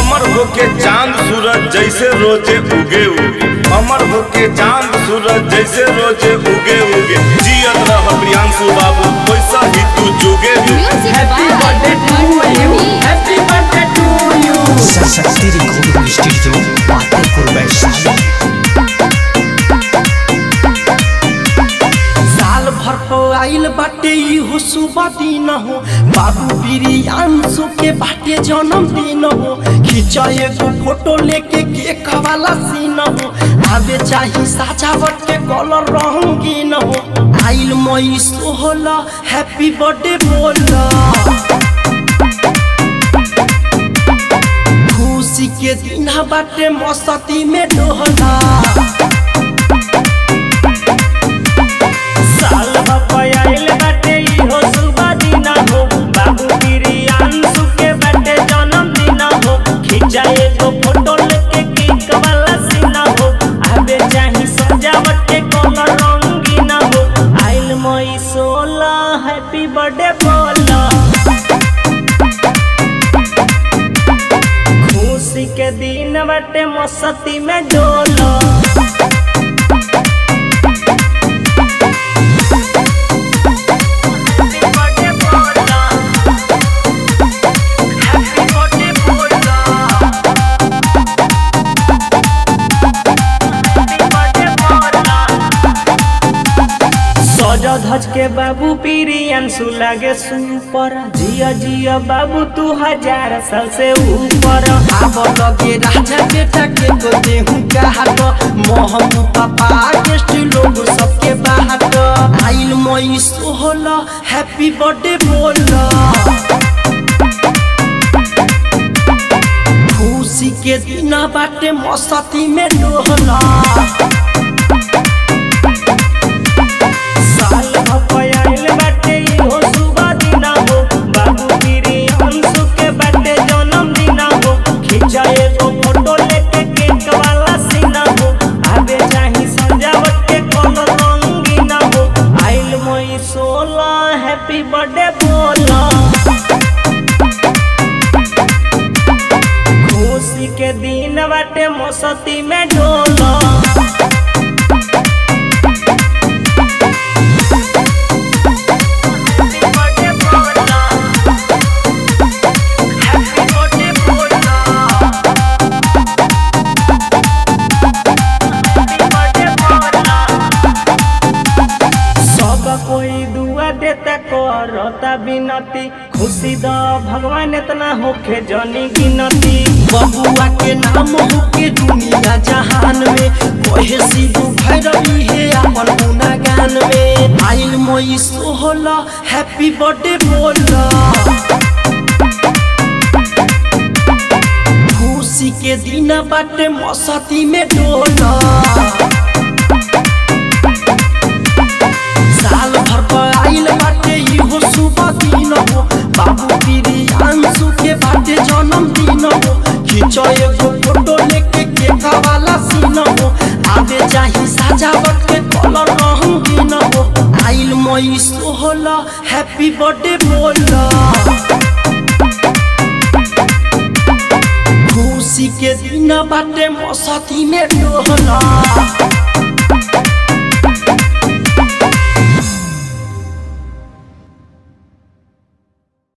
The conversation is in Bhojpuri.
अमर होके चांद सूरज जैसे रोजे उगे उगे अमर होके चांद सूरज जैसे रोजे उगे उगे जियत रह प्रियांशु बाबू वैसा ही तू जुगे जुगे Music Happy by birthday to you. Manmohan Happy birthday to you. Saraswati recording studio Patepur Vaishali साल भर हो आइल बाटे इहो शुभ दिन हो बाबू बिरियांशु के बाटे जन्मदिन हो खींचा एगो फोटो लेके केक वाला सीन हो आवे चाही सजावट के कलर रंगीन हो आइल मई सोहला हैप्पी बर्थडे बोला खुशी के दिन बाटे मस्ती में डोहला साल बपयाइल बाटे इहो शुभ दिन हो बाबू बिरियांशु के बाटे जन्मदिन हो खींचा एगो फोटो लेके केक वाला सीन हो आबे चाही सजावट के कलर रंगीन हो आइल मई सोलह हैप्पी बर्थडे बोला खुशी के दिन बाटे मस्ती में डोला सज धज के बाबू पिरियंसु लागे सुपर जिया जिया बाबू तू हजार साल से ऊपर आब लगे राजा बेटा के तो देहू का हाट मोहम पापा गेस्ट लोग सबके बाहट आइल मई सोहला हैप्पी बर्थडे बोला खुशी के दिन बाटे मस्ती में डोहला साल भपयाइल बाटे इहो शुभ दिन हो बाबू पिरियंसु के बाटे जन्मदिन हो खींचा एगो फोटो लेके केक वाला सीन हो आबे चाही सजावट के कोनो रंगीन हो आइल मई सोलह हैप्पी बर्थडे बोला खुशी के दिन बाटे मस्ती में डोला सब कोई दुआ देता करता बिनती खुशी द भगवान इतना होखे जनी गिनती बबुआ के नाम हो के दुनिया जहान में कहे सिद्धू भैरवी है अपन गुनागान में आइल मई सोहला हैप्पी बर्थडे बोला खुशी के दिन बाटे मस्ती में डोला साल भर पर आइल बाटे इहो शुभ दिन हो बाबू बिरियांशु के बाटे जन्मदिन हो खींचो एगो फोटो लेके केक वाला सीन हो आवे चाही सजावट के कलर रंगीन हो आइल मई सोहला हैप्पी बर्थडे बोला खुशी के दिन बाटे मस्ती में डोहला